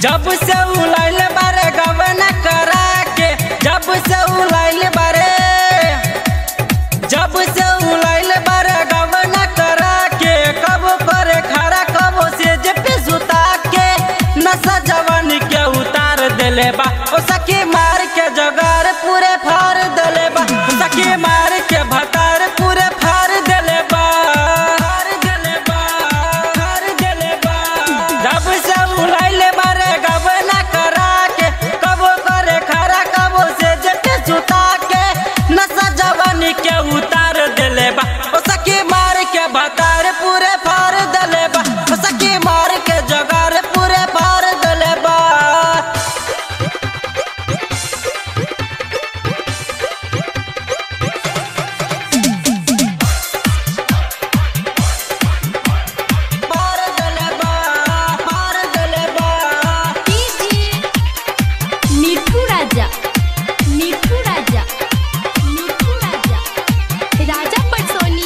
जब से उलाइल बारे गवना करा के जब से उलाइल बारे जब से उलाइल बारे गवना करा के कब करे खरा कब से जे पे सुता के नशा जवानी के उतार देले बा ओ सखी मार के जगार पूरे फाड़ देले बा ओ सखी मार के भतार पूरे फाड़ देले बा फाड़ देले बा फाड़ देले बा जब से उलाइले बारे गवना करा के कब करे खरा कब से जटे सुता के नशा जवानी के उतार देले बा ओ सखी मार के भतार पूरे फाड़ देले बा ओ सखी मार के जगार पूरे फाड़ देले बा फाड़ देले बा फाड़ देले बा मिठू राजा मिठू राजा मिठू राजा राजा पटसोनी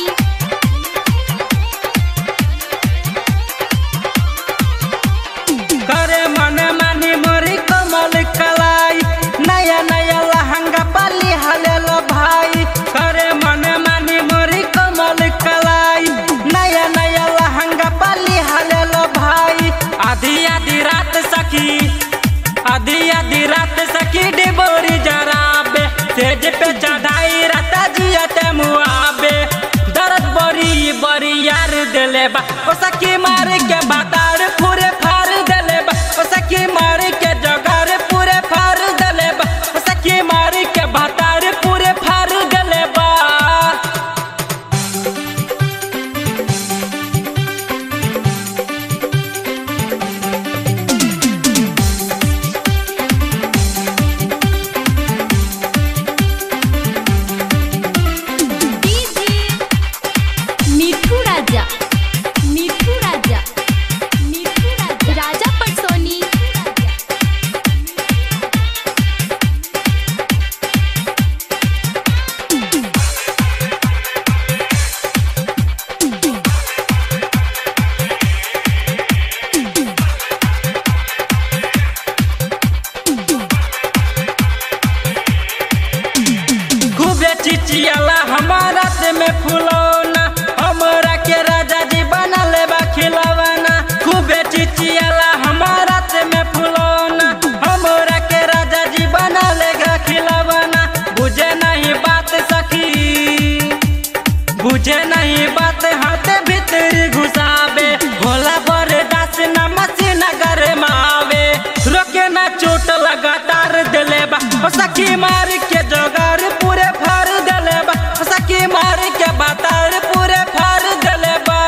करे मन मानी मोरी कमल कलाई नया नया लहंगा पाली हलेलो भाई करे मन मानी मोरी कमल कलाई नया नया लहंगा पाली हलेलो भाई आधी आधी रात सखी आधी आधी रात सखी डिबोरी जराबे तेज पे चढ़ाई राता जियते मुआबे दर्द बड़ी बड़ी यार देले बा ओ सखी मार के बातार पूरे फाड़ देले बा ओ सखी मार के जगार पूरे फाड़ देले बा ओ सखी मार के बातार पूरे फाड़ देले बा मिठू राजा मिठू राजा मिठू राजा राजा पटसोनी खूबे चिचियाला हमारा से में फुलौना हमरा के राजा जी बना लेबा खिलौना खूबे चिचियाला हमारा से में फुलौना हमरा के राजा जी बना लेगा खिलौना बुझे नहीं बात सखी बुझे नहीं बात हाथ भीतर घुसावे भोला बड़े दास न मसीन घर मावे रोके ना चोट लगातार दिले बा ओ सखी मार के जोगार पूरे फाड़ दिले बा ओ सखी मार के बातार पूरे फाड़ दिले बा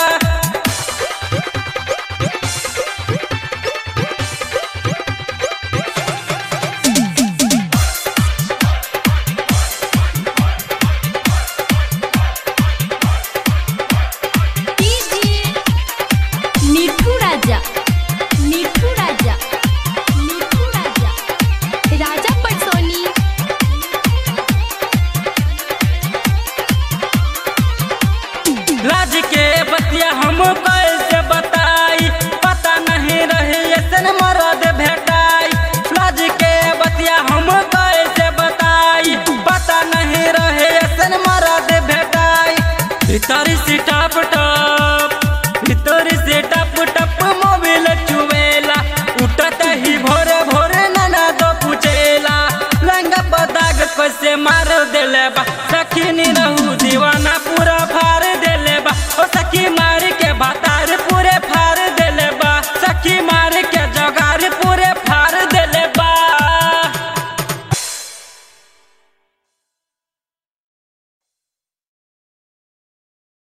मिठू राजा मिठू राजा मिठू राजा राजा पटसोनी राज के बतिया हम कैसे बताई पता नहीं रहे ऐसन मरद भेटाई राज के बतिया हम कैसे बताई पता नहीं रहे ऐसन मरद भेटाई भीतर सीटा पटा